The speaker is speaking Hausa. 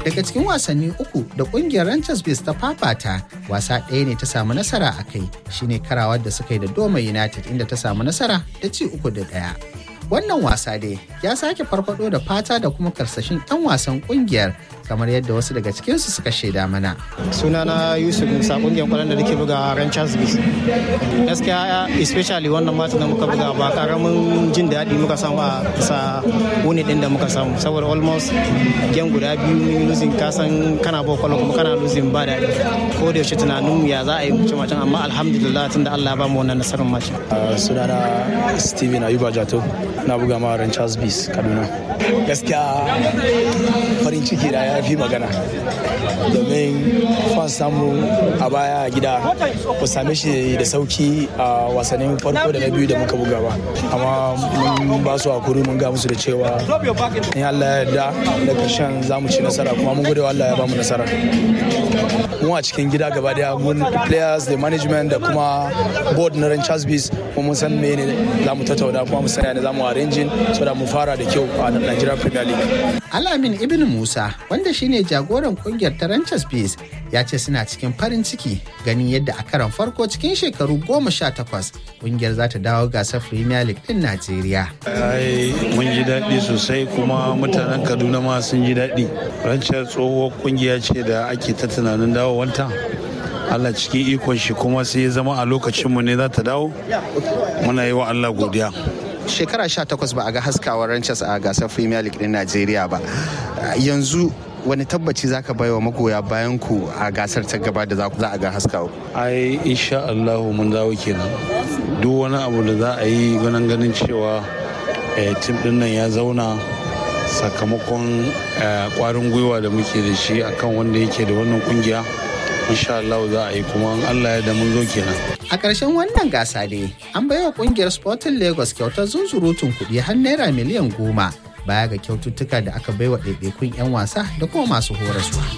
daga cikin wasanni uku da kungiyar Rangers Bears ta fafata wasa ɗaya ne ta samu nasara a kai shine karawar da suka yi da Doma United inda ta samu nasara da ci uku da ɗaya. Wannan wasa dai ya sake farfado da fata da kuma karsashin 'yan wasan kungiyar kamar yadda wasu daga cikinsu suka shaida mana. sunana yusuf musa kungiyar kwallon da nake buga ranchers bis gaskiya especially wannan matan da muka buga ba karamin jin daɗi muka samu a bisa wuni ɗin da muka samu saboda almost gen guda biyu mun yi losing kasan kana ba kwallon kuma kana losing ba daɗi ko da yaushe tunanin ya za a yi mutum macen amma alhamdulillah tunda Allah ya ba mu wannan nasarar macen. sunana steven ayuba jato na buga ma ranchers bis kaduna gaskiya farin ciki da ya fi magana domin fan samu a baya a gida ku same shi da sauki a wasannin farko da na biyu da muka buga ba amma mun ba su hakuri mun ga musu da cewa in Allah ya yarda da karshen za mu ci nasara kuma mun gode wa Allah ya ba mu nasara mu a cikin gida gaba daya mun players da management da kuma board na Ranchers Bees kuma mun san me ne za mu tattauna kuma mu sanya ne za mu arranging so da mu fara da kyau a Nigeria Premier League Alamin Ibn Musa wanda shine jagoran kungiyar ta Ranchers Bees ya ce suna cikin farin ciki ganin yadda a karon farko cikin shekaru goma sha takwas kungiyar za ta dawo gasar Premier League din Najeriya. ai mun ji daɗi sosai kuma mutanen kaduna ma sun ji daɗi rancen tsohuwar kungiya ce da ake ta tunanin dawowanta allah cikin ikon shi kuma sai ya zama a lokacinmu ne za ta dawo muna yi wa allah godiya Shekara sha takwas ba a ga haskawar Ranchers a gasar Premier League din Najeriya ba. Yanzu wani tabbaci zaka bai wa magoya bayan ku a gasar ta gaba da za a ga haskawa. ai insha allahu mun dawo kenan duk wani abu da za a yi ganin ganin cewa eh, tim din nan ya zauna sakamakon eh, kwarin gwiwa da muke da shi akan wanda yake da wannan kungiya insha allahu za a yi kuma in allah ya da mun zo kenan A ƙarshen wannan gasa dai an baiwa ƙungiyar Sporting Lagos kyautar zunzurutun kuɗi har naira miliyan goma baya ga kyaututtuka da aka baiwa ɗaiɗaikun 'yan wasa da kuma masu horaswa.